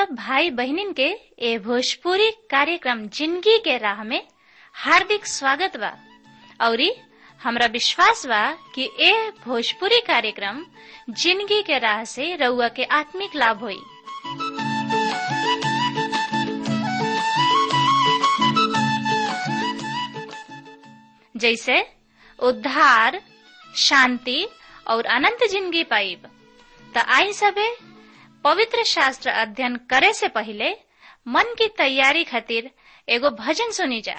सब भाई बहनिन के ए भोजपुरी कार्यक्रम जिंदगी के राह में हार्दिक स्वागत बा औरी हमरा विश्वास बा कि ए भोजपुरी कार्यक्रम जिंदगी के राह से रउआ के आत्मिक लाभ होई जैसे उद्धार शांति और अनंत जिंदगी पाइब त आई सबे पवित्र शास्त्र अध्ययन करे से पहले मन की तैयारी खातिर एगो भजन सुनी जा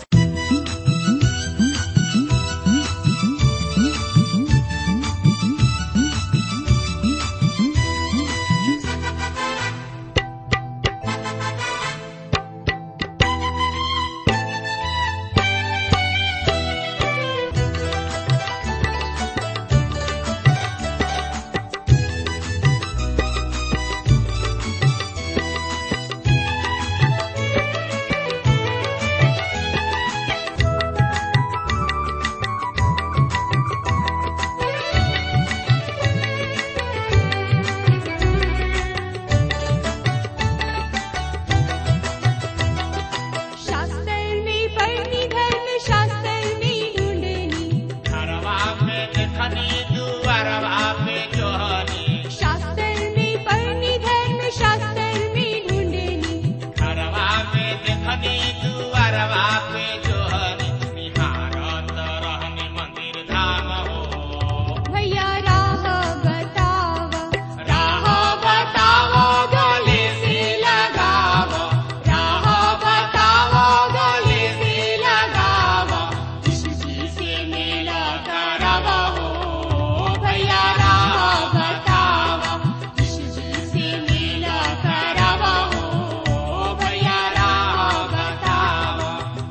शास्त्रनी पढ़नी धर्म शास्त्रनी ढूंढनी घरवा में देखनी दुआरवा में जोहनी शास्त्रनी पढ़नी धर्म शास्त्रनी ढूंढनी घरवा में देखनी दुआरवा में जोहनी निहारत रहनी मंदिर धाम हो भैया राह बतावा राह बताओ गले से लगाव राह बताओ गले से लगाव यीशु जी से मेला करव हो भैया राह बताओ यीशु जी से मेला करव हो भैया राह बताओ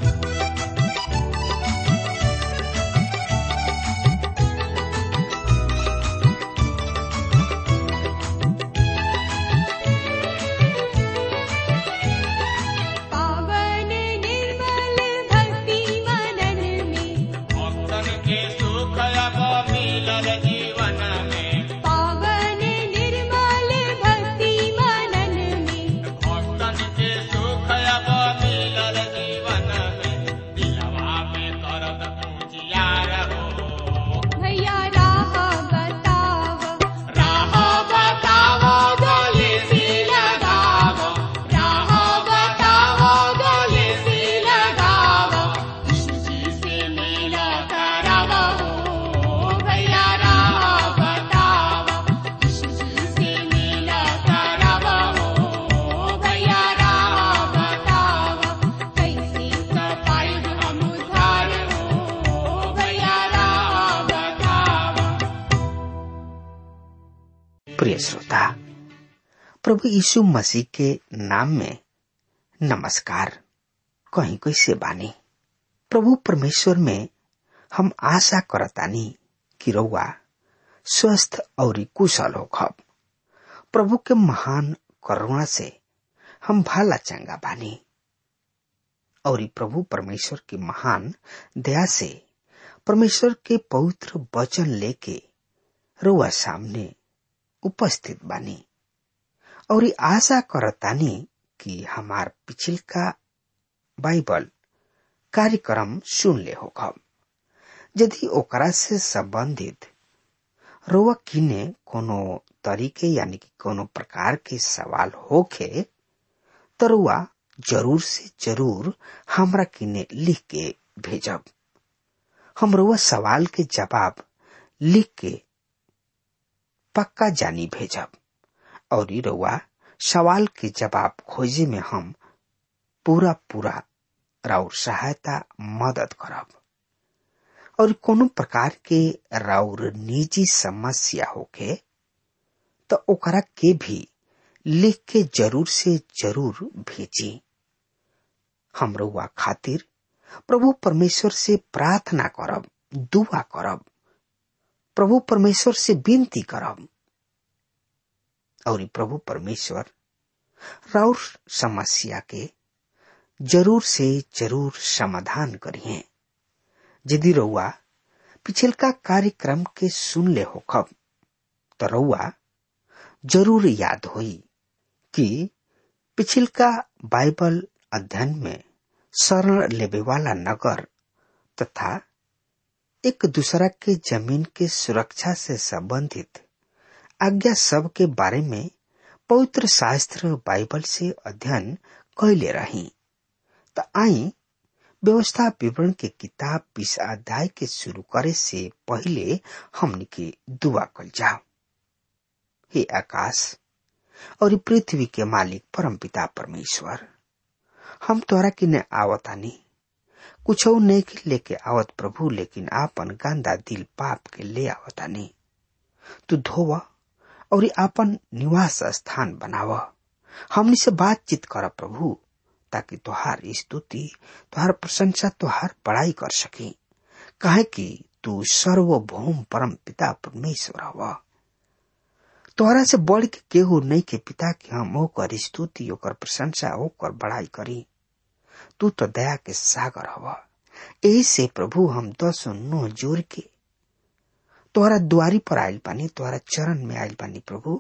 पावन निर्मल भक्ति मनन में भक्तन के सुख अब मिलल जीवन में पावन निर्मल भक्ति मनन में भक्तन के सुख अब मिलल जीवन में दिलवा में दर्द पूजियार हो भैया राह बतावा राह बताओ गले से लगाओ राह बताओ गले से लगाओ यीशु जी से मेला करावो हो भैया राह बताओ यीशु जी से मेला करावो हो भैया राह बताओ कैसे सफाई हम उधार हो भैया राह बताओ प्रिय श्रोता प्रभु यीशु मसीह के नाम में नमस्कार कहीं कैसे बानी प्रभु परमेश्वर में हम आशा करतानी कि रउआ स्वस्थ और कुशल होखब प्रभु के महान करुणा से हम भाला चंगा बानी और प्रभु परमेश्वर की महान दया से परमेश्वर के पवित्र वचन लेके रउआ सामने उपस्थित बानी और आशा करतानी कि हमार पिछल का बाइबल कार्यक्रम सुन ले होखब यदि ओकरा से संबंधित रोवा किने कोनो तरीके यानी कि कोनो प्रकार के सवाल होखे तो रुआ जरूर से जरूर हमरा किने लिख के भेजब हम रुआ सवाल के जवाब लिख के पक्का जानी भेजब और ई रउआ सवाल के जवाब खोजे में हम पूरा पूरा राउर सहायता मदद करब और कोनो प्रकार के राउर निजी समस्या होके तो ओकरा के भी लिख के जरूर से जरूर भेजी हम रउआ खातिर प्रभु परमेश्वर से प्रार्थना करब दुआ करब प्रभु परमेश्वर से विनती करब और ई प्रभु परमेश्वर राउर समस्या के जरूर से जरूर समाधान करिए यदि रउआ पिछलका कार्यक्रम के सुन ले होखब तो रउआ जरूर याद होई कि पिछिलका बाइबल अध्ययन में शरण लेवे वाला नगर तथा एक दूसरा के जमीन के सुरक्षा से संबंधित आज्ञा सब के बारे में पवित्र शास्त्र बाइबल से अध्ययन कैले रही त आई व्यवस्था विवरण के किताब बीस अध्याय के शुरू करे से पहले हमने के दुआ कल जाओ हे आकाश और पृथ्वी के मालिक परम पिता परमेश्वर हम तोरा की ने आवतानी कुछ नहीं के लेके आवत प्रभु लेकिन आपन गंदा दिल पाप के ले आवतानी तू धोव और आपन निवास स्थान बनाव हमनी से बातचीत कर प्रभु ताकि तोहार स्तुति तोहार प्रशंसा तोहार बड़ाई कर सकी काहे कि तू सर्वभौम परम पिता परमेश्वर हवा तोहरा से बढ़ के केहू नहीं के पिता के हम ओकर स्तुति ओकर प्रशंसा ओकर बड़ाई करी तू तो दया के सागर हवा यही से प्रभु हम दस नो जोर के तोहरा द्वारी पर आयल पानी तोहरा चरण में आयल पानी प्रभु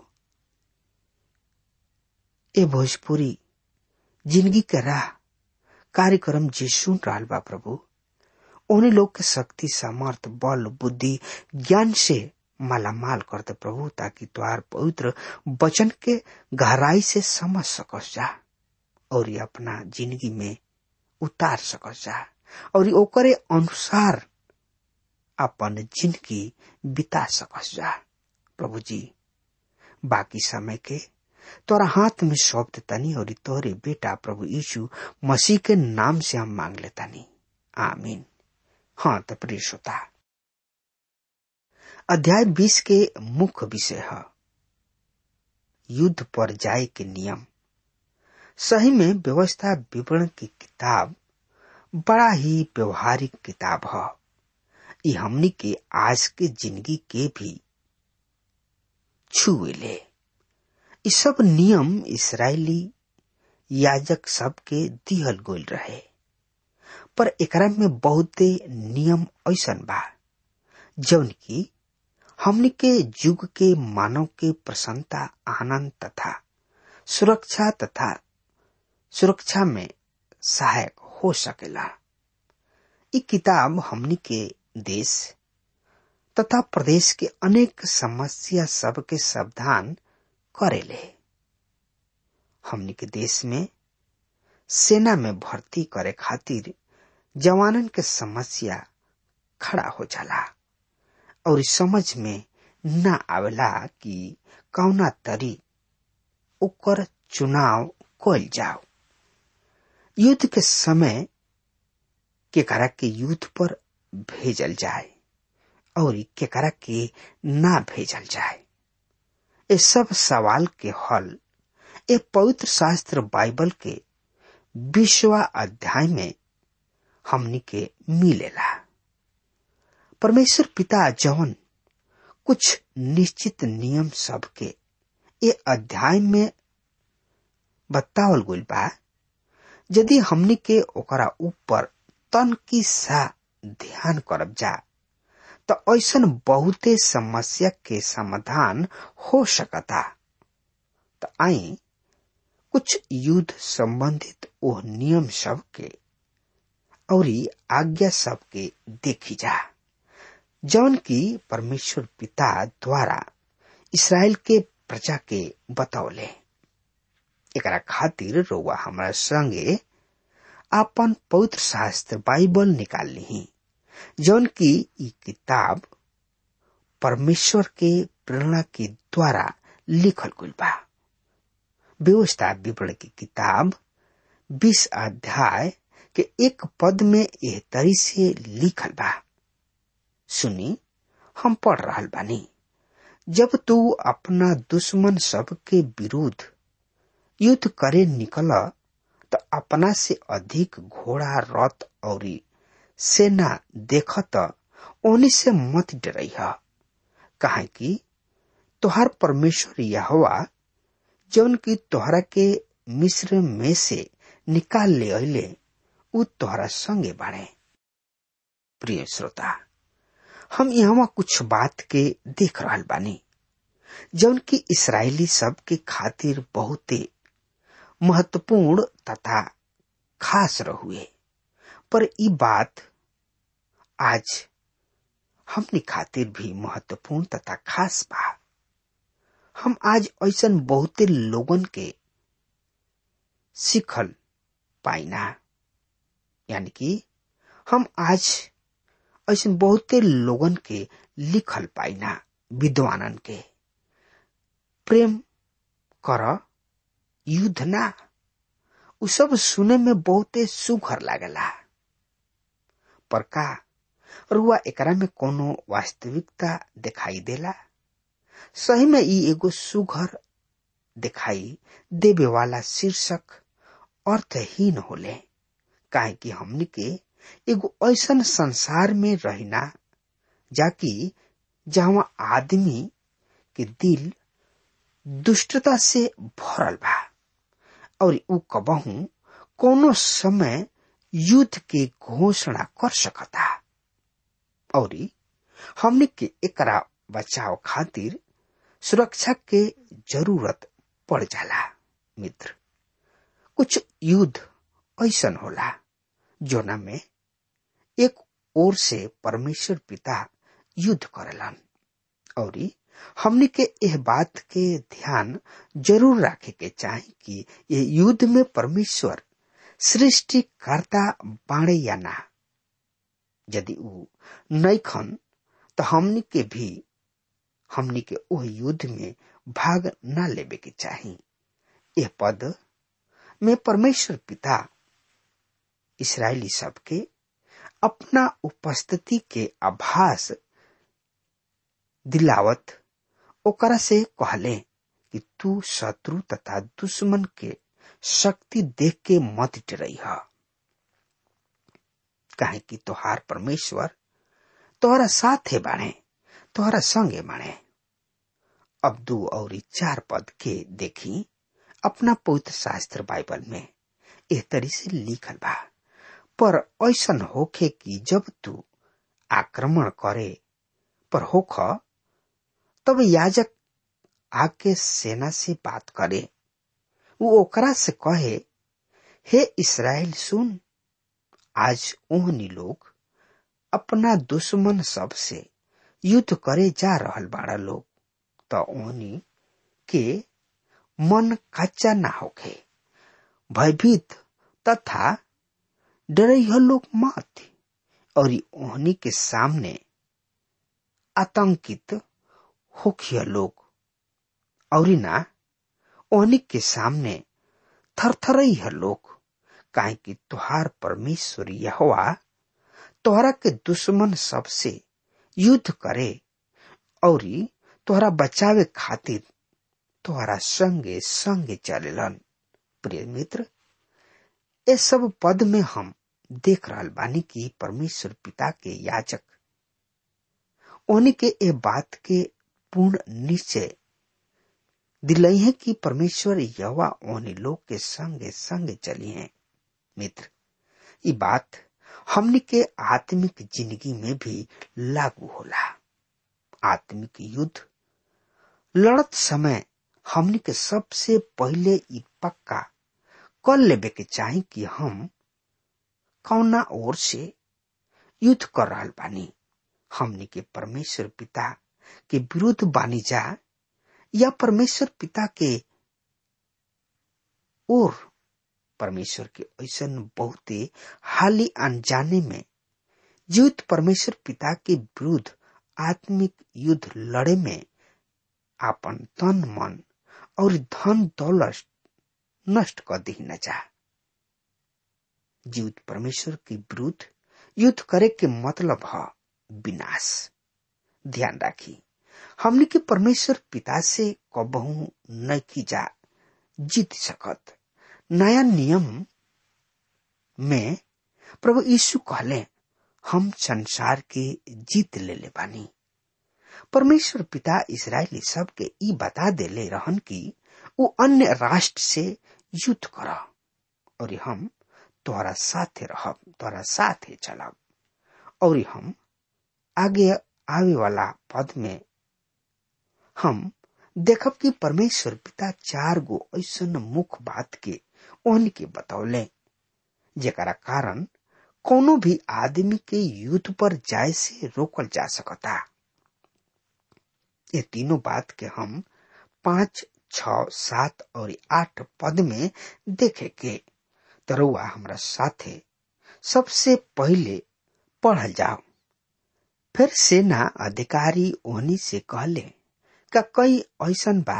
ए भोजपुरी जिंदगी के राह कार्यक्रम जे सुन रहा बा प्रभु उन्हें लोग के शक्ति सामर्थ बल बुद्धि ज्ञान से मालामाल कर दे प्रभु ताकि तुहार पवित्र वचन के गहराई से समझ सकस जा और ये अपना जिंदगी में उतार सकस जा और ओकरे अनुसार अपन जिंदगी बिता सकस जा प्रभु जी बाकी समय के तोरा हाथ में सौंप देतानी और तोरे बेटा प्रभु यीशु मसीह के नाम से हम मांग लेतानी आमीन हाँ तो प्रिय श्रोता अध्याय बीस के मुख्य विषय है युद्ध पर जाए के नियम सही में व्यवस्था विवरण की किताब बड़ा ही व्यवहारिक किताब है ये हमनी के आज के जिंदगी के भी छुए ले ये सब नियम इसराइली याजक सब के दिहल गोल रहे पर एकरा में बहुते नियम ऐसन बा जौन की हमनी के युग के मानव के प्रसन्नता आनंद तथा सुरक्षा तथा सुरक्षा में सहायक हो सकेला इ किताब हमनी के देश तथा प्रदेश के अनेक समस्या सब के सावधान करेले हमनी के देश में सेना में भर्ती करे खातिर जवानन के समस्या खड़ा हो जाला और समझ में न आवेला कि कौना तरी ओकर चुनाव कल जाओ युद्ध के समय केकरा के युद्ध पर भेजल जाए और केकरा के ना भेजल जाए ये सब सवाल के हल ए पवित्र शास्त्र बाइबल के विश्वा अध्याय में हमनी के मिलेला परमेश्वर पिता जवन कुछ निश्चित नियम सब के ये अध्याय में बतावल गइल बा यदि हमनी के ओकरा ऊपर तन की सा ध्यान करब जा तो ऐसन बहुते समस्या के समाधान हो सकता तो आई कुछ युद्ध संबंधित ओ नियम सब के और आज्ञा सब के देखी जा जौन की परमेश्वर पिता द्वारा इसराइल के प्रजा के बतौले एकरा खातिर रोवा हमारा संगे आपन पवित्र शास्त्र बाइबल निकाल ली जौन की ई किताब परमेश्वर के प्रेरणा के द्वारा लिखल गइल बा व्यवस्था विवरण की किताब बीस अध्याय के एक पद में एह तरी से लिखल बा सुनी हम पढ़ रहल बानी जब तू अपना दुश्मन सब के विरुद्ध युद्ध करे निकल तो अपना से अधिक घोड़ा रथ और सेना देख तो ओनी से मत डरइह कहे कि तोहार परमेश्वर यहोवा जौन की तोहरा के मिस्र में से निकाल ले अले उ तोहरा संगे बाड़े प्रिय श्रोता हम यहाँ कुछ बात के देख रहल बानी जौन की इसराइली सब के खातिर बहुते महत्वपूर्ण तथा खास रहुए पर ई बात आज हमनी खातिर भी महत्वपूर्ण तथा खास बा हम आज ऐसन बहुते लोगन के सिखल पाइना यानी कि हम आज ऐसे बहुते लोगन के लिखल पाइना विद्वानन के प्रेम कर युद्ध ना उ सब सुने में बहुते सुघर लागला पर का रुआ एकरा में कोनो वास्तविकता दिखाई देला सही में ई एगो सुघर दिखाई देवे वाला शीर्षक अर्थहीन होले काहे कि हमनी के एगो ऐसन संसार में रहिना जाकि जहाँ आदमी के दिल दुष्टता से भरल बा और उ कबहू कोनो समय युद्ध के घोषणा कर सकता और हमने के एकरा बचाव खातिर सुरक्षा के जरूरत पड़ जाला मित्र कुछ युद्ध ऐसन होला जोना में एक ओर से परमेश्वर पिता युद्ध करेलन और हमने के यह बात के ध्यान जरूर रखे के चाही कि ये युद्ध में परमेश्वर सृष्टिकर्ता बाणे या ना यदि उ नैखन तो हमनी के भी हमनी के ओह युद्ध में भाग न लेवे के चाही यह पद में परमेश्वर पिता इसराइली सबके अपना उपस्थिति के आभास दिलावत ओकरा से कहले कि तू शत्रु तथा दुश्मन के शक्ति देख के मत डरई ह काहे कि तोहार परमेश्वर तोहरा साथे बाणे तोहरा संगे बाणे अब दू और चार पद के देखी अपना पवित्र शास्त्र बाइबल में एह तरी से लिखल बा पर ऐसन होखे कि जब तू आक्रमण करे पर होख तब याजक आके सेना से बात करे वो ओकरा से कहे हे इसराइल सुन आज ओहनी लोग अपना दुश्मन सब से युद्ध करे जा रहल बाड़ा लोग तो ओहनी के मन कच्चा ना होखे भयभीत तथा डरैह लोग मत और ओहनी के सामने आतंकित होखिया लोग और ना ओहनी के सामने थरथरई है लोग काहे कि तुहार परमेश्वर यहोवा तोहरा के दुश्मन सबसे युद्ध करे और तोहरा बचावे खातिर तोहरा संगे संगे चलेलन प्रिय मित्र ये सब पद में हम देख रहल बानी कि परमेश्वर पिता के याचक उन्हीं के ए बात के पूर्ण निश्चय दिलई है कि परमेश्वर यवा उन्हीं लोग के संगे संगे चली हैं मित्र ये बात हमनी के आत्मिक जिंदगी में भी लागू होला आत्मिक युद्ध लड़त समय हमनी के सबसे पहले ई पक्का कर लेबे के चाही कि हम कौना ओर से युद्ध कर रहल बानी हमनी के परमेश्वर पिता के विरुद्ध बानी जा या परमेश्वर पिता के ओर परमेश्वर के ऐसा बहुते हाली अनजाने में युद्ध परमेश्वर पिता के विरुद्ध आत्मिक युद्ध लड़े में आपन तन मन और धन दौलत नष्ट कर दी न जा युद्ध परमेश्वर के विरुद्ध युद्ध करे के मतलब है विनाश ध्यान राखी हमने के परमेश्वर पिता से कबहू न की जा जीत सकत नया नियम में प्रभु यीशु कहले हम संसार के जीत ले ले बानी परमेश्वर पिता इसराइली सब के ई बता देले रहन कि वो अन्य राष्ट्र से युद्ध कर और हम तोहरा साथे रहब तोहरा साथे चलब और हम आगे आवे वाला पद में हम देखब कि परमेश्वर पिता चार गो ऐसा मुख्य बात के उनके बतौले जेकरा कारण कोनो भी आदमी के युद्ध पर जाए से रोकल जा सकता ये तीनों बात के हम पांच छ सात और आठ पद में देखे के तरुआ हमरा साथे सबसे पहले पढ़ल जाओ फिर सेना अधिकारी ओहनी से कहले का कई ऐसन बा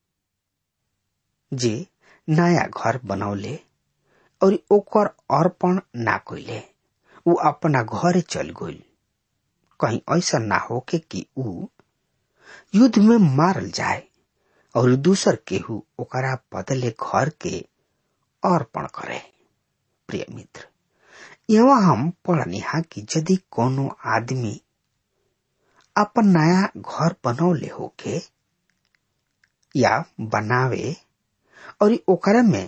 जे नया घर बनौले और ओकर अर्पण ना कइले उ अपना घरे चल गइल कहीं ऐसा ना होके कि उ युद्ध में मारल जाए और दूसर केहू ओकरा बदले घर के अर्पण करे प्रिय मित्र यहाँ हम पढ़निहा कि यदि कोनो आदमी अपन नया घर बनौले होके या बनावे और ओकरा में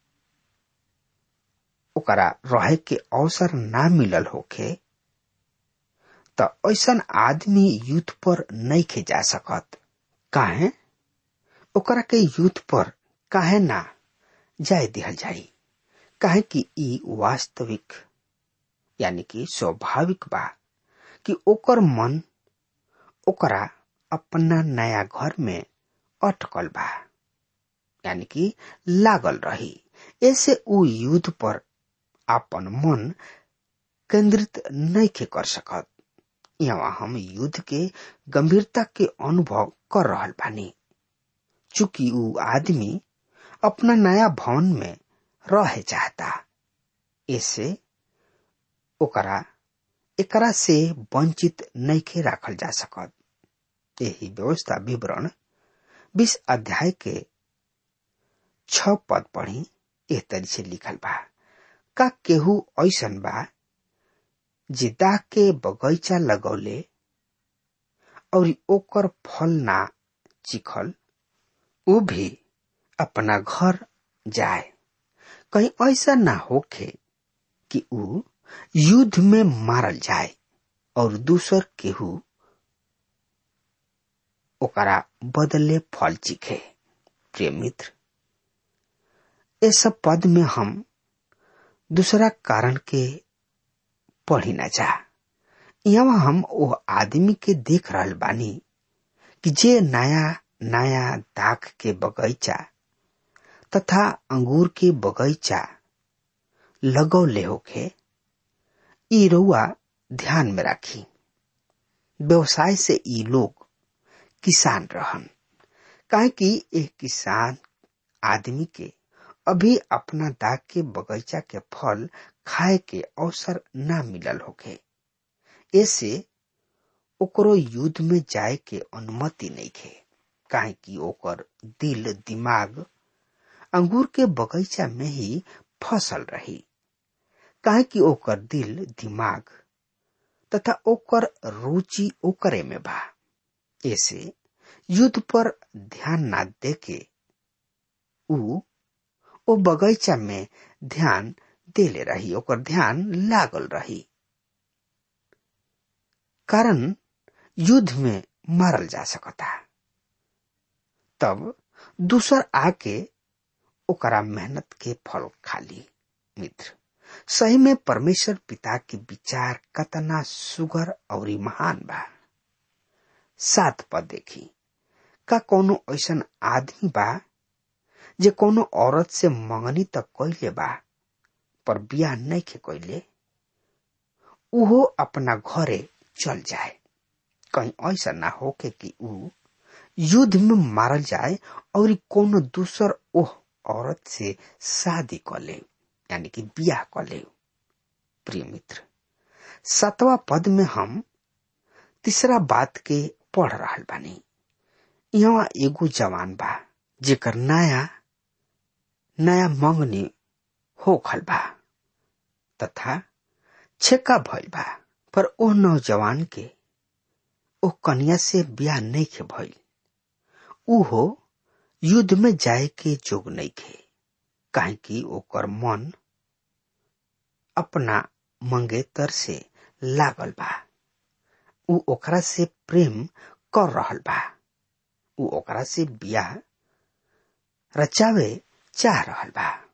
ओकरा रहे के अवसर ना मिलल होके त ऐसन आदमी युद्ध पर नहीं खे जा सकत काहे ओकरा के युद्ध पर काहे ना जाय दिहल जाई काहे कि ई वास्तविक यानी कि स्वाभाविक बा कि ओकर मन ओकरा अपना नया घर में अटकल बा यानी कि लागल रही ऐसे उ युद्ध पर अपन मन केंद्रित नहीं के कर सकत यहाँ हम युद्ध के गंभीरता के अनुभव कर रहल बानी चूंकि उ आदमी अपना नया भवन में रहे चाहता ऐसे ओकरा एकरा से वंचित नहीं के राखल जा सकत यही व्यवस्था विवरण बीस अध्याय के छ पद पढ़ी एह तरी से लिखल बा का केहू ऐसन बा जे दाग के बगैचा लगौले और ओकर फल ना चिखल उ भी अपना घर जाए कहीं ऐसा ना होखे कि उ युद्ध में मारल जाए और दूसर केहू ओकरा बदले फल चिखे प्रिय मित्र ये सब पद में हम दूसरा कारण के पढ़ी ना जा यहाँ हम वो आदमी के देख रहल बानी कि जे नया नया दाख के बगैचा तथा अंगूर के बगैचा लगौले होके ई रउआ ध्यान में राखी व्यवसाय से ई लोग किसान रहन काहे कि एक किसान आदमी के अभी अपना दाग के बगीचा के फल खाए के अवसर ना मिलल होके ऐसे ओकरो युद्ध में जाए के अनुमति नहीं खे काहे कि ओकर दिल दिमाग अंगूर के बगीचा में ही फसल रही काहे कि ओकर दिल दिमाग तथा ओकर रुचि ओकरे में बा ऐसे युद्ध पर ध्यान ना देके उ ओ बगैचा में ध्यान देले रही ओकर ध्यान लागल रही कारण युद्ध में मारल जा सकता तब दूसर आके ओकरा मेहनत के फल खाली मित्र सही में परमेश्वर पिता के विचार कतना सुगर और महान बा सात पद देखी का कोनो ऐसन आदमी बा जे कोनो औरत से मंगनी तक कैले बा पर बियाह नहीं के कैले उहो अपना घरे चल जाए कहीं ऐसा ना होके कि उ युद्ध में मारल जाए और कोनो दूसर ओह औरत से शादी कर ले यानी कि बियाह कर ले प्रिय मित्र सतवा पद में हम तीसरा बात के पढ़ रहा बानी यहाँ एगो जवान बा जेकर नया नया मंगनी हो खल बा तथा छेका भइल बा पर ओ नौजवान के ओ कन्या से ब्याह नहीं के भइल उहो युद्ध में जाए के जोग नहीं खे काहे कि ओकर मन अपना मंगेतर से लागल बा उ ओकरा से प्रेम कर रहल बा उ ओकरा से बियाह रचावे चाह रहल बा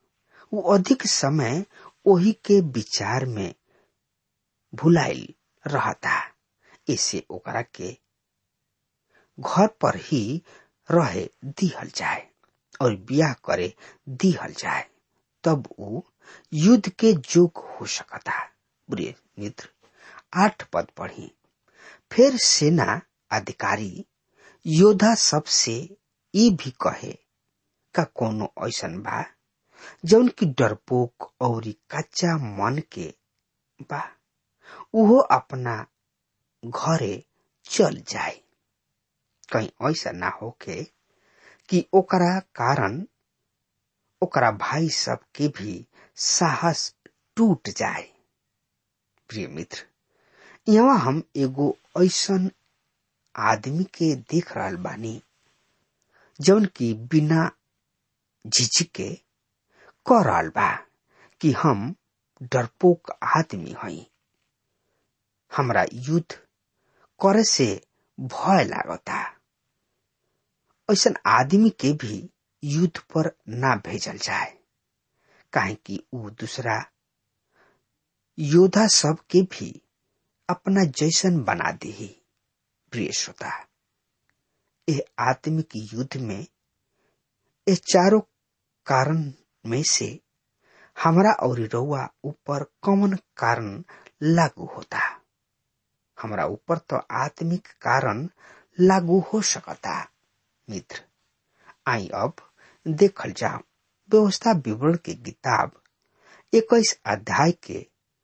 उ अधिक समय ओही के विचार में भुलाइल रहता इसे ओकरा के घर पर ही रहे दिहल जाए और ब्याह करे दिहल जाए तब उ युद्ध के जोग हो सकता प्रिय मित्र आठ पद पढ़ी फिर सेना अधिकारी योद्धा सबसे ये भी कहे का कोनो ऐसन बा जौन की डरपोक और कच्चा मन के बा उहो अपना घरे चल जाए कहीं ऐसा ना होके कि ओकरा कारण ओकरा भाई सब के भी साहस टूट जाए प्रिय मित्र यहाँ हम एगो ऐसन आदमी के देख रहल बानी जौन की बिना झिझके कह रहल बा कि हम डरपोक आदमी हई हमरा युद्ध करे से भय लागता ऐसन आदमी के भी युद्ध पर ना भेजल जाए काहे कि ऊ दूसरा योद्धा सब के भी अपना जैसन बना दी प्रिय श्रोता ये आत्मिक युद्ध में ये चारों कारण में से हमरा और रउआ ऊपर कौन कारण लागू होता हमरा ऊपर तो आत्मिक कारण लागू हो सकता मित्र आई अब देखल जाओ व्यवस्था विवरण के किताब इक्कीस अध्याय के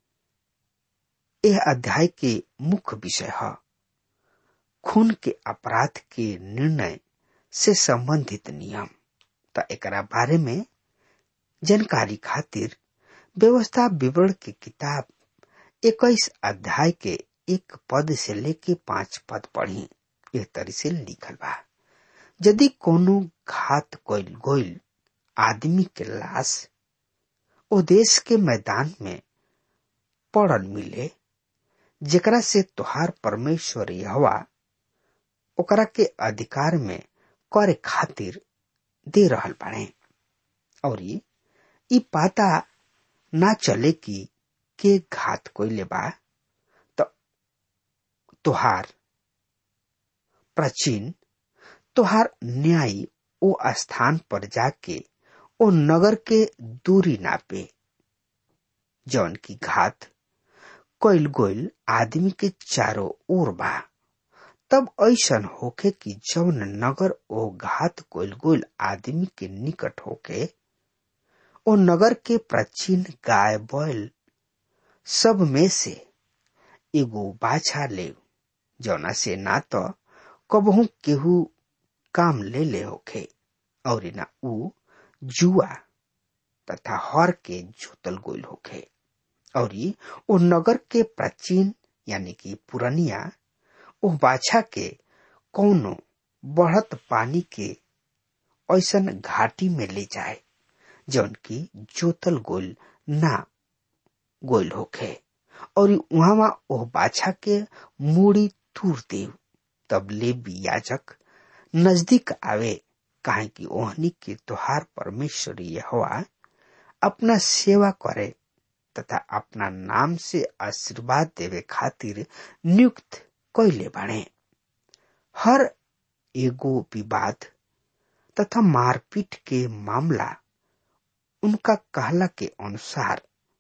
यह अध्याय के मुख्य विषय है खून के अपराध के निर्णय से संबंधित नियम तो एकरा बारे में जानकारी खातिर व्यवस्था विवरण की किताब इक्कीस अध्याय के एक पद से लेके पांच पद पढ़ी यह तरी से लिखल बा यदि कोनो घात कोइल गोइल आदमी के लाश ओ देश के मैदान में पड़ल मिले जेकरा से तुहार परमेश्वर यहवा ओकरा के अधिकार में करे खातिर दे रहल बाड़े और ई पाता ना चले कि के घात कोइले बा तो तुहार प्राचीन तुहार न्यायी ओ स्थान पर जाके ओ नगर के दूरी नापे जौन की घात कोइल गोइल आदमी के चारों ओर बा तब ऐसन होके कि जौन नगर ओ घात कोइल गोइल आदमी के निकट होके ओ नगर के प्राचीन गाय बैल सब में से एगो बाछा ले जौना से ना तो कबहू केहू काम ले ले होखे और ना ऊ जुआ तथा हर के जोतल गोइल होखे और ओ नगर के प्राचीन यानी कि पुरनिया ओ बाछा के कौनो बढ़त पानी के ऐसन घाटी में ले जाए जौन की जोतल गोल ना गोल होखे और वहां ओह बाछा के मूड़ी तूर देव तब ले भी याजक नजदीक आवे काहे कि ओहनी के तुहार परमेश्वर यहोवा अपना सेवा करे तथा अपना नाम से आशीर्वाद देवे खातिर नियुक्त कैले बाणे हर एगो विवाद तथा मारपीट के मामला उनका कहला के अनुसार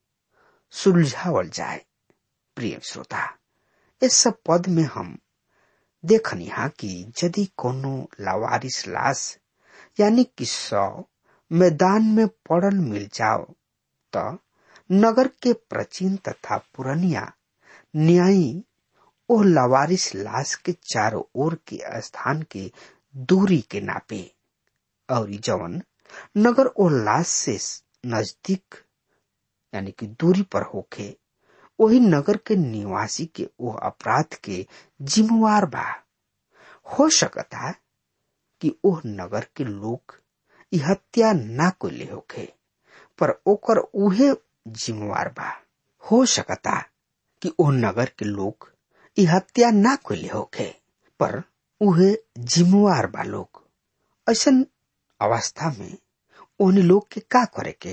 सुलझावल जाए प्रिय श्रोता इस सब पद में हम देखनी हा कि यदि कोनो लावारिस लाश यानी कि सौ मैदान में पड़ल मिल जाओ तो नगर के प्राचीन तथा पुरनिया न्यायी ओ लवारिस लाश के चारों ओर के स्थान के दूरी के नापे और जवन नगर ओ लाश से नजदीक यानी कि दूरी पर होखे वही नगर के निवासी के वो अपराध के जिम्मेवार बा हो सकता कि ओह नगर के लोग इ हत्या ना को ले होखे पर ओकर उहे जिम्मेवार बा हो सकता कि ओह नगर के लोग इ हत्या ना को ले होखे पर उहे जिम्मेवार बा लोग ऐसन अवस्था में उन लोग के का करे के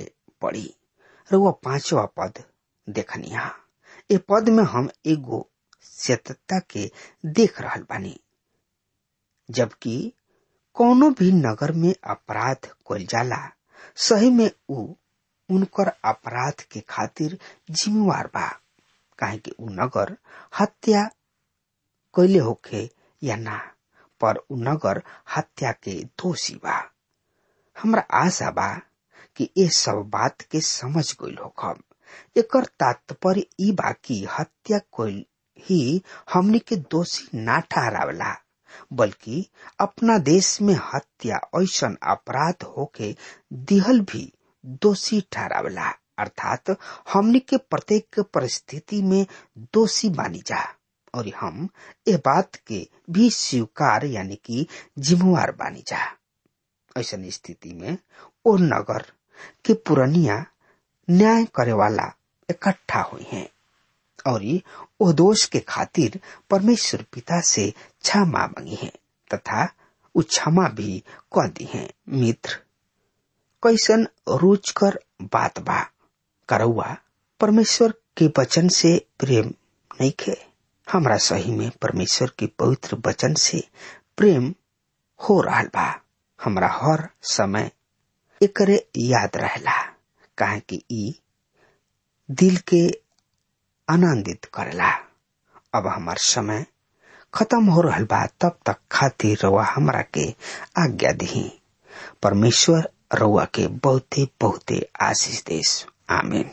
पड़ी रुआ पांचवा पद देखनिया ए पद में हम एगो सत्यता के देख रहल बानी जबकि कोनो भी नगर में अपराध कइल जाला सही में उ उनकर अपराध के खातिर जिम्मेवार बा काहे कि उ नगर हत्या कैले होखे या ना पर उ नगर हत्या के दोषी बा हमरा आशा बा कि ये सब बात के समझ गइल होखब एकर तात्पर्य ई बा कि हत्या कोइल ही हमनी के दोषी ना ठहरावला बल्कि अपना देश में हत्या ऐसन अपराध होके दिहल भी दोषी ठहरावला अर्थात हमनी के प्रत्येक परिस्थिति में दोषी मानी जा और हम ए बात के भी स्वीकार यानी कि जिम्मेवार बानी जा ऐसन स्थिति में ओ नगर के पुरनिया न्याय करे वाला इकट्ठा हुई हैं और ओ दोष के खातिर परमेश्वर पिता से क्षमा मांगी है तथा उ क्षमा भी कह दी है मित्र कैसन रुचकर बात बा करौआ परमेश्वर के वचन से प्रेम नहीं खे हमरा सही में परमेश्वर के पवित्र वचन से प्रेम हो रहा बा हमरा हर समय एकरे याद रहला काहे कि ई दिल के आनंदित करेला अब हमार समय खत्म हो रहल बा तब तक खातिर रउआ हमरा के आज्ञा दी परमेश्वर रउआ के बहुते बहुते आशीष देश आमीन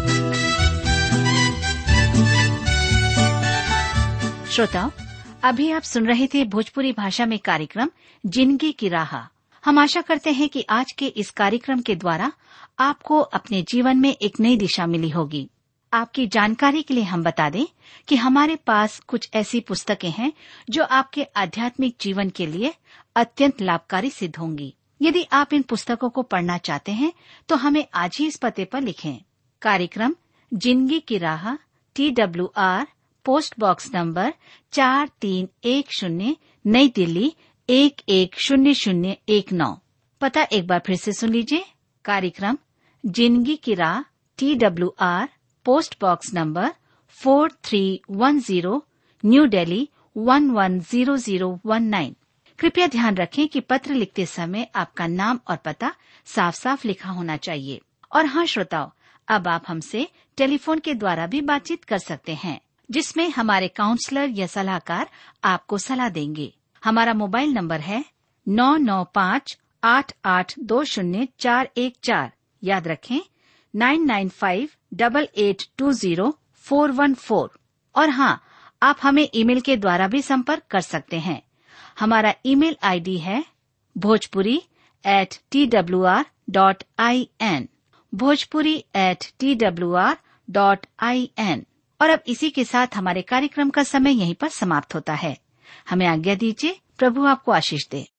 श्रोताओं अभी आप सुन रहे थे भोजपुरी भाषा में कार्यक्रम जिंदगी की राह हम आशा करते हैं कि आज के इस कार्यक्रम के द्वारा आपको अपने जीवन में एक नई दिशा मिली होगी आपकी जानकारी के लिए हम बता दें कि हमारे पास कुछ ऐसी पुस्तकें हैं जो आपके आध्यात्मिक जीवन के लिए अत्यंत लाभकारी सिद्ध होंगी यदि आप इन पुस्तकों को पढ़ना चाहते हैं तो हमें आज ही इस पते पर लिखें कार्यक्रम जिंदगी की राह T W R post box number चार तीन एक शून्य नई दिल्ली एक एक शून्य शून्य एक नौ पता एक बार फिर से सुन लीजिए कार्यक्रम जिंदगी की राह T W R post box number four three one zero new Delhi one one zero zero one nine कृपया ध्यान रखें कि पत्र लिखते समय आपका नाम और पता साफ साफ लिखा होना चाहिए और हाँ श्रोताओं अब आप हमसे टेलीफोन के द्वारा भी बातचीत कर सकते हैं जिसमें हमारे काउंसलर या सलाहकार आपको सलाह देंगे हमारा मोबाइल नंबर है नौ नौ पाँच आठ आठ दो शून्य चार एक चार याद रखें nine nine five double eight two zero four one four और हाँ आप हमें ईमेल के द्वारा भी संपर्क कर सकते हैं हमारा ईमेल आईडी है Bhojpuri at T W R dot I N Bhojpuri at T W R dot I N और अब इसी के साथ हमारे कार्यक्रम का समय यहीं पर समाप्त होता है हमें आज्ञा दीजिए प्रभु आपको आशीष दे